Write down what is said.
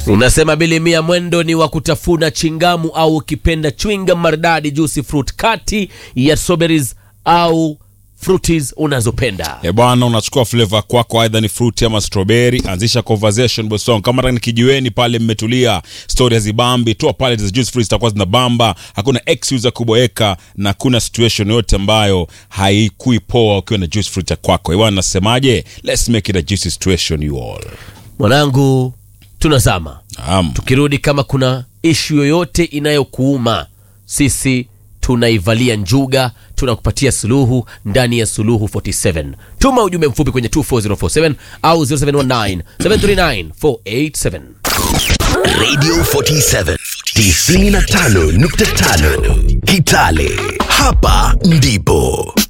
Unasema bilimia mwendo ni wa kutafuna chingamu au ukipenda chwinga maridadi juicy fruit kati ya strawberries au fruities unazopenda. E bwana, unachukua flavor kwako, aidha ni fruit ama strawberry. Anzisha conversation bosong, kama ni kijiweni pale, mmetulia, story hazibambi, toa pale za juice free zitakuwa zinabamba. Hakuna excuse ya kuboeka na kuna situation yote ambayo haikui poa ukiwa na juice fruit ya kwako. E bwana, nasemaje? Let's make it a juicy situation you all. Mwanangu, tunazama Naam. tukirudi, kama kuna ishu yoyote inayokuuma sisi tunaivalia njuga, tunakupatia suluhu ndani ya Suluhu 47. Tuma ujumbe mfupi kwenye 24047 au 0719 739 487. Radio 47 95.5 Kitale. Hapa ndipo